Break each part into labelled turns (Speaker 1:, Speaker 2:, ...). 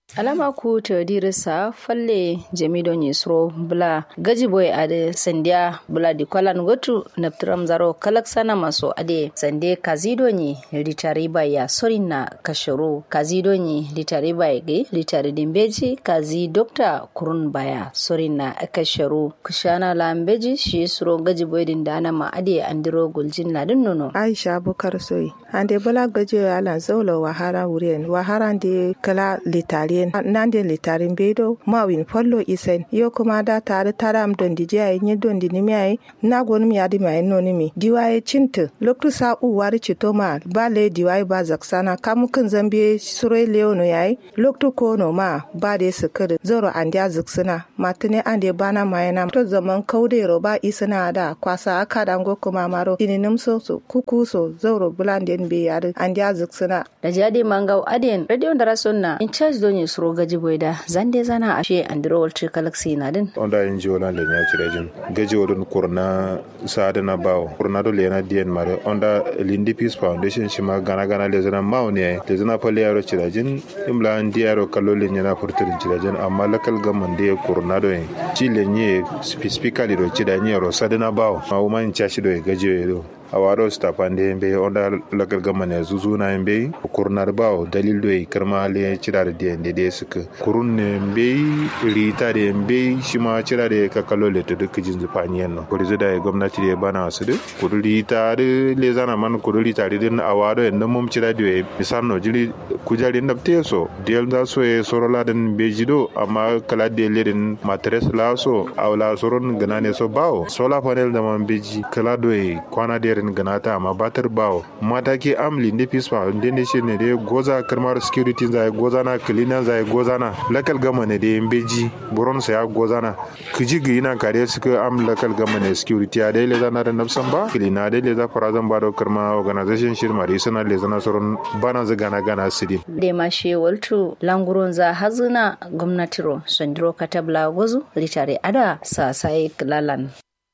Speaker 1: alama ku ta dirisa falle jamido ni sro bula gaji boy ade sandia bula di kwalan gotu naptram zaro kalak sana maso ade sande kazido ni litari ya sorin na kashuru kazido ni litari ge litari dimbeji kazi dokta kurun baya sorin na kasharu kushana lambeji shi sro gaji boy din dana ma ade andiro guljin ladin nono
Speaker 2: aisha bukar soyi ande bula gaji alan zaulo wahara wuren wahara de kala litari nande litarin bedo mawin follo isen yo kuma da tare taram don di jai ni don di nimi ai na gon mi adi mai no nimi diwaye cinta loktu sa u wari cito ma ba le diwaye ba zaksana kamu kan zambe sure leono yayi loktu ko no ma ba de sukir zoro andia zaksana matine ande bana mai na to zaman kaude ro ba isana da kwasa aka dango kuma maro ininim so so kuku so zoro bulanden be yari andia zaksana
Speaker 1: da jadi mangau aden radio da rasonna in charge don suro gaji boyda zande zana ashe andiro walter galaxy na din
Speaker 3: onda yin ji wala lenya cirejin gaji wadun kurna saada na bawo kurna do lena dien mare onda lindi peace foundation shima gana gana le zana mawo ne le zana pale yaro cirejin imla andi yaro kallo lenya na furtirin cirejin amma lakal gaman de kurna do yin ci lenye specifically do cirejin yaro sadana bawo ma uma in chashi do gaji do a waro stafan da yambe onda lagar gama ne zuzu na yambe kurnar bawo dalil do karma le cira da da da suka kurun ne yambe rita da yambe shi ma cira da ka kallo le to duk jin zufani yan kuri da gwamnati da bana su da kuri rita da le zana man kuri rita da din a waro yan mun cira da misal no jiri kujari na te so del da so e sorola den bejido amma kala de le din matres la so awla soron gana ne so bawo sola panel da man beji kala do kwana da irin ganata amma batar bawo mataki amli ne fisfa inda ne shi ne da goza karmar security zai goza na cleaner zai goza na lakal gama ne da beji buron sa ya goza na kiji gi ina kare suka am lakal gama ne security a daile zana da nafsan ba cleaner daile za fara zan ba da karma organization shi ma da sana le zana sauran bana za gana gana sidi
Speaker 1: da ma she waltu languron za hazuna gwamnatiro sandiro katabla gozu litare ada sa sai lalan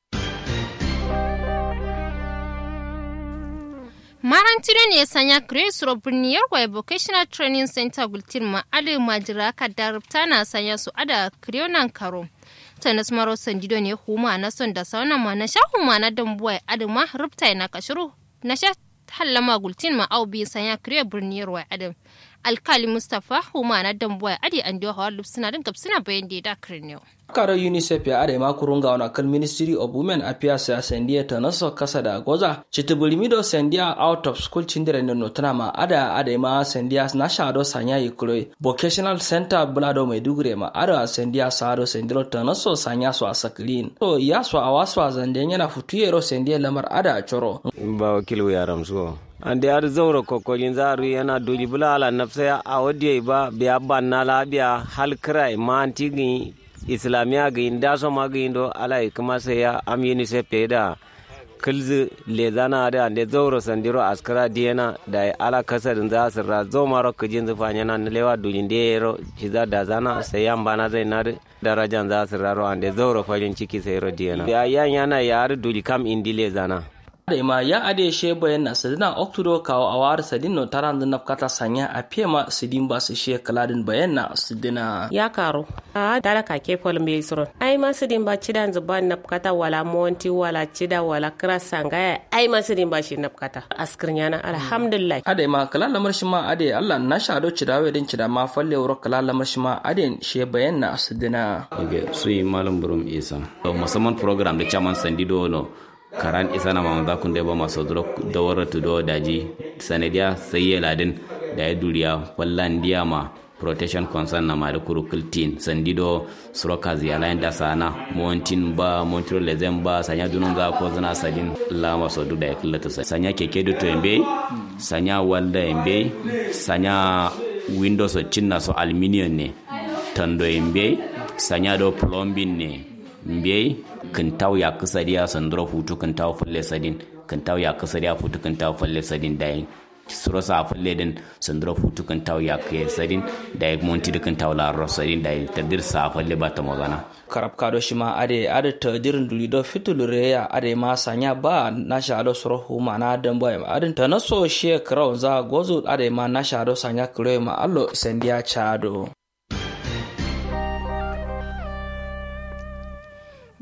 Speaker 4: Marantino ne ya sanya Grace Robiniyar wa Vocational Training Center Gultin ma adu majira ka darabta na sanya su ada Krionan Karo. Tanas maro sandido ne huma na son da sauna ma na sha huma na dambuwa adu ma rubta na kashiru na sha hallama Gultin ma au bi sanya Kriyo Birniyar wa adu. Alkali Mustapha huma na dambuwa adi an diwa hawa lupsina din kapsina bayan da ya da Kriniyo.
Speaker 5: karo unicef ya are makurunga wana kan ministry of women affairs ya sendia ta naso kasa da goza chitubulimido sendia out of school chindire no notana ma ada ada ma sendia na shado sanya yikuro vocational center bulado maiduguri ma ada sendia sado sendiro ta naso sanya so asaklin to ya so awaswa zande yana futuyero sendia lamar ada choro
Speaker 6: ba wakilu yaram so ande ar zawro kokolin zaru yana doli bula ala nafsa a wadiye ba biya banna labiya hal krai ma antigi islamiya ga inda so ma ga indo ala kuma sai ya am unicef pe da kilzi le zana da ande zauro sandiro askara diena da ala kasar za su ra zo maro kujin zufanya na lewa dulin de yero ciza da zana sai yan bana zai na darajan za su raro ande zauro farin ciki sai ro diena ya yan yana yar duli kam indi le zana
Speaker 5: da ima ya ade she bayan na sadina oktudo kawo a war sadin no taran da nafkata sanya a pema sidin ba su she kaladin bayan na sidina
Speaker 7: ya karo a dala ka ke fol me soro ai ma sidin ba cidan zuban nafkata wala monti wala cida wala kra sangaya ai ma sidin ba shi nafkata askirnya na alhamdulillah
Speaker 5: ade ma kala lamar shi ma ade Allah na shado cidawe din cida ma falle wuro kala lamar shi ma ade she bayan na sidina
Speaker 8: okay su yi malam burum isa musamman program da chairman sandido no karan isa na mama za kun da ba masu da wara tudo daji sanadiya sai ya ladin da ya duriya wallan diya ma protection concern na mari kuru kultin sandido suroka ziyala da sana montin ba montro lezen ba sanya dunun za ko zana sadin la maso du da ya kullata sanya keke do to embe sanya walda embe sanya windows cinna so aluminium ne tando embe sanya do plumbing ne mbe kintaw ya kasariya sandura hutu kintaw falle sadin kintaw ya kasariya futu kintaw falle sadin dai suro sa falle din sandura hutu kintaw ya ke sadin dai monti da kintaw la ro sadin dai tadir sa falle ba ta magana
Speaker 5: karab kado shi ma ade ade tadirin duli do fitulure ya ade ma sanya ba na sha do suro hu ma na dan boy ade ta na so she kraw za gozo ade ma na sha do sanya kure ma allo sendia chado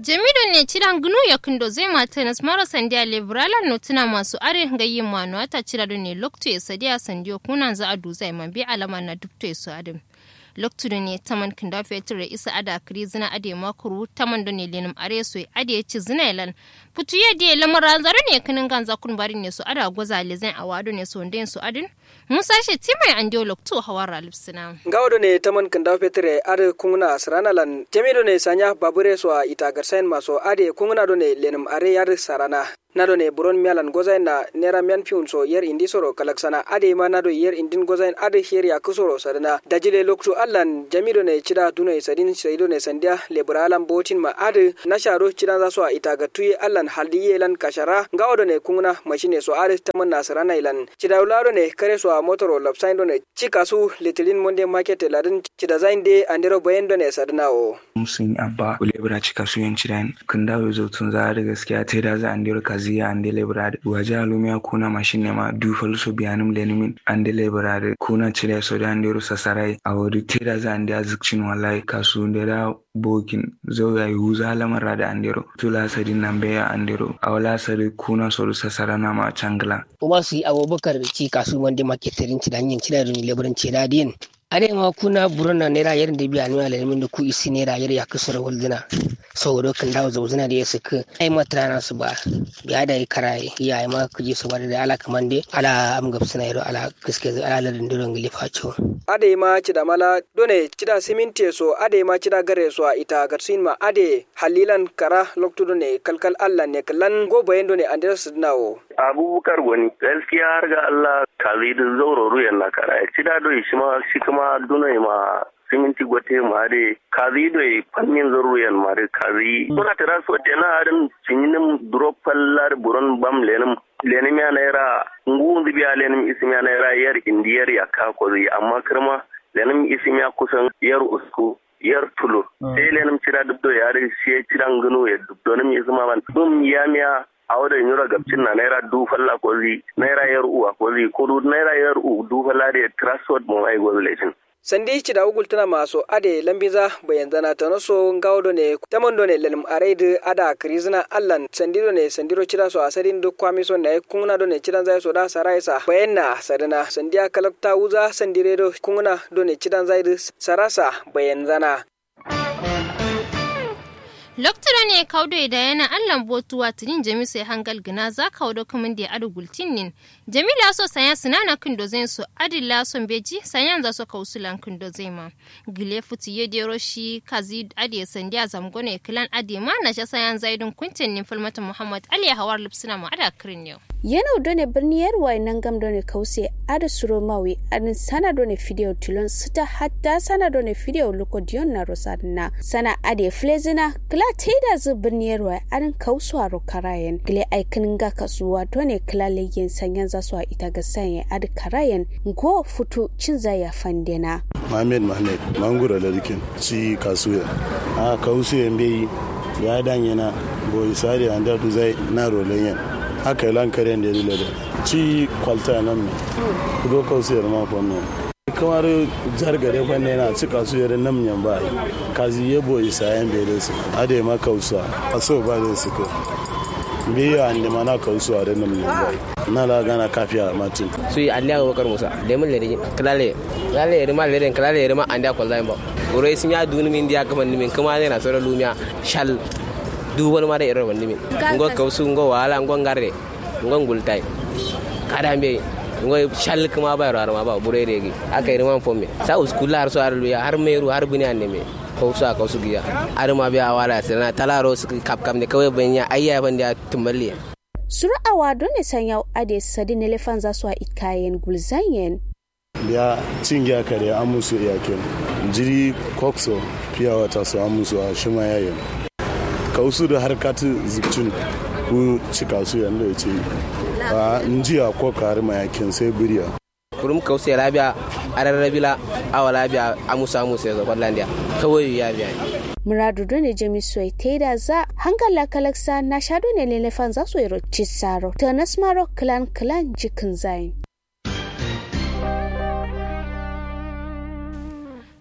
Speaker 4: jamido ne cidan gnu ya kindo zai mata nas mara sandiya lebrala no tuna masu are gayin manu ta cira ne lokto ya sadiya sandiyo kunan za a duza man bi alama na dubto ya su adam lokto ne taman kinda fetur da isa ada kri zina ade makuru taman da ne lenim are so ade ya ci zina yalan putu ya de lamara zare ne kinin ganza kun bari ne su ada goza le zan awado ne so nden su adin musa shi timai an dio lokto hawara lipsina
Speaker 9: gawdo ne taman kinda fetur ade kungna sarana lan jamido ne sanya babure so ita garsain maso ade kungna do ne lenim are yar sarana nado ne buron mialan gozain na nera mian piun so yer indi soro kalaksana ade ma nado yer indin gozain ade her ya kusoro sadana dajile loktu allan jamido ne cida duna sadin saido ne sandia leburalan botin ma ade na sharo cida za so a ita ga tuye allan haldi yelan kashara gawdo ne kungna mashine so ade taman nasarana ilan cida ularo ne kare so a motoro lopsain do ne cika su litilin monde market ladin cida zain de andero bayan do ne sadana o
Speaker 10: musun abba lebura cika su yan cidan kun dawo zo tun za da gaskiya ta da za andero kaziya ande lebrade waje alumia kuna mashine ma du falso biyanum lenimin ande lebrade kuna cire so da ande rusa sarai a wadi tira za ande azikcin wallahi kasu da da bokin zo ya yi huza lamar da andero tula sadi nambe ya andero a wala sadi kuna so rusa sarana ma cangla
Speaker 11: kuma su yi abubakar ci kasu wanda maketarin ci da hanyar cire da leburan ce da diyan ade ma kuna burona nera yarin da biya nuna lalimin da ku isi nera yar ya kusura waldina saboda kan dawo zauzuna da ya suka ai matrana su ba ya da yi karaye ya yi ma kuje su bada da ala kaman dai ala am gab suna yaro ala gaske ala ladin duron gili facho
Speaker 9: ade ma cida mala done cida siminti so ade ma cida gare so ita garsin ma ade halilan kara loktu done kalkal Allah ne kallan go bayan done andres nawo
Speaker 12: abubakar wani gaskiya har ga Allah kazi da zauro ruyan na kara cida do shi ma shi kuma dune ma siminti gote mare kazi do pannin zoruyan mare kazi kuna tara so tena arin cininin drop fallar buron bam lenum lenim ya naira ngu biya lenim isim ya naira yar indiyar ya ka ko amma kirma lenim isim ya kusan yar usku yar tulu sai lenim cira dubdo ya ri shi ciran gano ya dubdo nim isma ban dum ya miya a wadda yura gabcin na naira du falla ko zi naira yar uwa ko zi ko naira yar u du falla da transport mo ai gozulation
Speaker 9: sandi ci da ugul tana maso ade lambiza bayan zana ta naso ngawdo ne tamondo ne lelim areid ada krizna allan sandiro ne sandiro cira so asarin duk kwami so ne kungna do ne cidan zai so da saraisa bayan na sadana sandiya kalakta uza sandire do kungna do ne cidan zai sarasa bayan zana
Speaker 4: Loktura ne kaudo da yana allan botu watinin jami sai hangal gina za kaudo kamun da adu gultin nin. Jamila so sanya sinana kindo zai so adilla son beji sanyan za so kausulan kindo zai ma. Gile futi ye de roshi kazi adi sandi a zamgone kilan adi ma na sha sayan zaidun kuntin nin falmata Muhammad Ali hawar lipsina ma ada kirin yau.
Speaker 13: yana done birniyar wai nan gam done kause ada suro mawi adin sana done video tilon sita hatta sana done video luko dion na rosadna sana ade flezina kla teda zu birniyar wai adin kausuwa ro karayen gile aikin ga kasuwa done kla leyen sanyan za su ita ga sanye adi karayen go futu cin zaya fandena
Speaker 14: Mohamed Mohamed mangura da dikin ci kasuwa a kausuwa bai ya danyana boy sare anda du zai na rolenyen haka yi lankaren da ya dila da ci kwalta nan ne kudo kausu yar mako ne kamar jar gare kwanne na ci kasu yar nan yan ba kazi yebo isa yan bai da su ade ma kausu a so ba da su ko biya an ma na kausu a da nan yan ba na la gana kafiya matin
Speaker 11: su yi aliya ga bakar musa da mun lere kalale kalale yare ma lere kalale yare ma an da kwalza ba ure sun ya duni min dia kaman min kuma ne na sura lumiya shal du wani ma da irin wani min ngo kausu ngo wala ngo ngarre ngo ngultai kada mbe ngo shal kuma ba yaro ma ba bure regi aka irin man fomme sa uskula har so har luya har meru har buni anne me kausu aka su giya har ma biya wala sirna talaro su kap kam ne kawai banya ayya ban da tumalli
Speaker 13: suru awa don ne san yau ade sadi ne lefan za su a ikayen gulzanyen
Speaker 14: biya cingiya kare an musu iyaken jiri kokso fiya wata su an musu a shima yayin kausu da harkatu zubcin ku cika su yanda ya ce a njiya ko kari mayakin sai biriya
Speaker 11: kurum kausu ya labiya a rarrabila awa labiya a musa musa ya zaɓar landiya kawai ya biya
Speaker 13: muradu dole jami soy teda za hangala kalaksa na shado ne lelefan za su yi cisaro ta nasmaro klan klan jikin zayin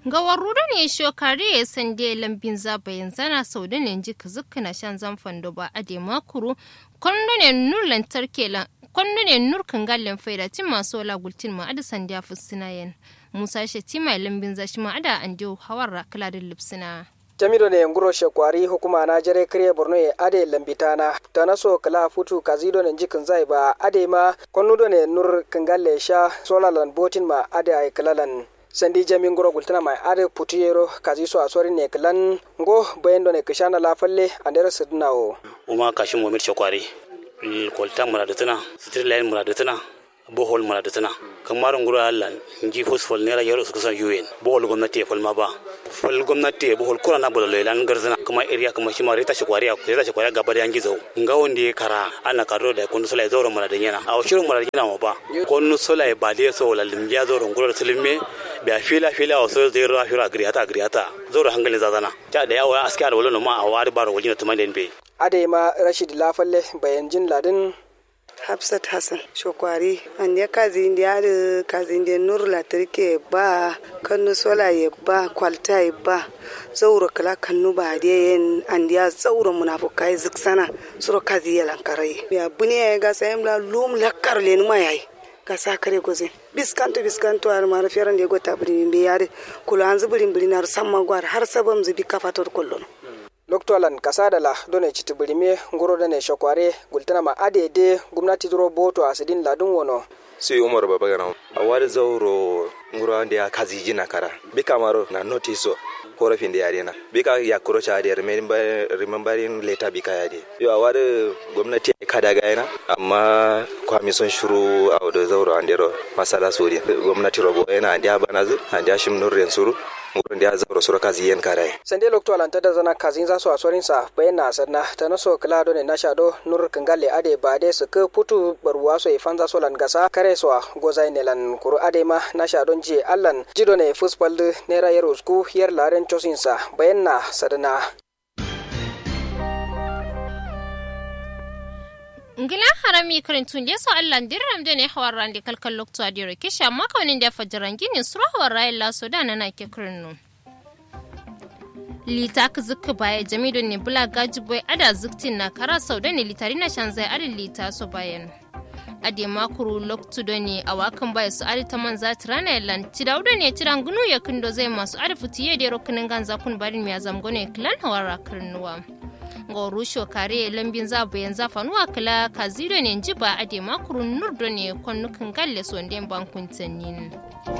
Speaker 4: ga warruda ne shokare ya sande lambin zaba yanzu na sau da ne ji kazukka na shan zamfan da ba a de makuru kwando ne nur lantarki kwando ne nur kangallen faida tin masu wala gultin ma ada sandiya fusina yen musa shetima lambin zashi ma ada an diyo hawar kaladin lipsina
Speaker 9: jamido ne nguro shekwari hukuma na jere kriye borno e ade lambitana tanaso kala futu kazido ne jikin zai ba ade ma konnudo ne nur kangalle sha solalan botin ma ade ay kalalan sandi jami nguro gultana mai ade putiyero kazi so asori ne kalan ngo bayendo ne kishana la falle andere sidna o
Speaker 15: uma kashin momir shekwari kolta muradutuna sitir lain muradutuna bohol muradutuna kamar nguro Allah nji fosfol ne ra yaro su kusan UN bohol gwamnati ya falma ba fal gwamnati ya bohol kura na bolo lan garzana kuma area kuma shi ma reta shi kwariya reta shi kwariya gaba da yangi zo nga wonde ya kara ana karo da kun sola zoro muradun yana a shirin muradun yana ma ba kun sola ba de so la limja zoro nguro da silme ba fila fila o so zero afira agriata agriata zoro hangalin zazana ta da yawa askar wala ma a wari baro wajina tumanden be
Speaker 9: ade ma rashid lafalle bayan jin ladin
Speaker 16: Hafsat Hassan Shokwari an ya kazi indi ada kazi indi nur latrike ba kanu sola ye ba kwalta ye ba zauro kala kanu ba de yen an ya zauro munafukai ziksana suro kazi ya lankarai ya buni ya ga sayem la lum lakkar le ma yayi ga sakare goze biskanto biskanto ar mara feran de gota bri be yare kula an zubrin bri nar samma gwar har sabam zubi kafator kollono
Speaker 9: loktolan kasadala done citibirime ngoro dane shokware gultana ma adede gumnati duro boto asidin ladun wono
Speaker 17: sai umar baba gana a wani zauro nguro da ya kazi jina kara bi kamaro na notiso korafin da yare na bi ka ya kuro cha da remembering later bi ka yare yo a wani gwamnati ka daga yana amma kwami son shuru a da zauro an dero masala sori gwamnati robo yana an da banazu an da shim nurren suru wurin da ya zaura sura kazi yen kare
Speaker 9: sande lokto alanta da zana kazin za su a sorin sa bayan na sanna ta na so kala do ne na shado nur kangale ade ba de su ka putu barwa so ifan za so lan gasa kare so goza ne lan kuru ade ma na shado je allan jido ne fuspal ne ra yero sku yer laren chosin sa bayan na sadana
Speaker 4: ngila harami karintun da so Allah dirram da ne hawar rande kalkal lokto adiro kisha amma kaunin da fajiran gini sura hawar rayin laso da na ke kirnu lita ka zuka baya jami'in ne bula gaji boy ada zuktin na kara sau da ne litari na shan zai adin lita so bayan ade makuru loktu da ne a wakan baya su adi ta man zati rana yallan ci da ne ciran gunu ya kindo zai masu adi fitiye da rokinin ganza kun barin miya zamgone kilan hawar rakirnuwa. ga rusho kare lambin zabu yanzu fanuwa kala kaziro ne ji ba a dema kurun nurdo ne kwanukan galle su wanda bankun tannin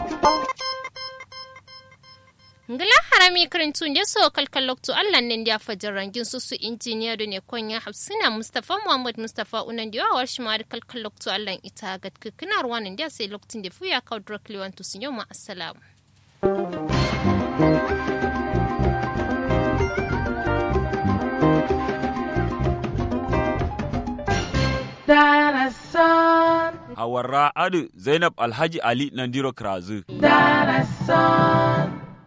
Speaker 4: ngila harami karintun da so kalkal lokto allah ne da fajar rangin su su injiniya da ne konya hafsina mustafa muhammad mustafa unan da yawar shi ma da kalkal lokto allah ita ga kina ruwanin da sai lokacin da fuya kawo directly want to sun yau ma assalamu
Speaker 18: Darasan. Hawarra Adu Zainab Alhaji Ali Nandiro Krazu. Darasan.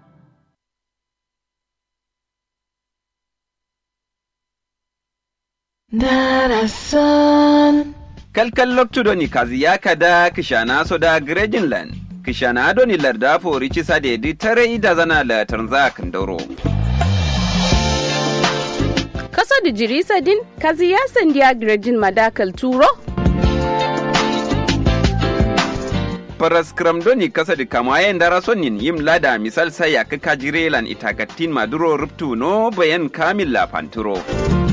Speaker 19: Darasan. Kalkal loktudo ni kazi yaka da kishana so da Grejinland. Kishana ado ni larda fori cisa da yadi tare ida zana la tanza kandoro.
Speaker 20: Kaso da jirisa din kazi ya sandiya Grejin madakal turo?
Speaker 19: Paras kramdoni kasa da kamayen dara sonin yim lada misal saya ka kajirelan itakatin maduro ruptu no bayan kamil la panturo.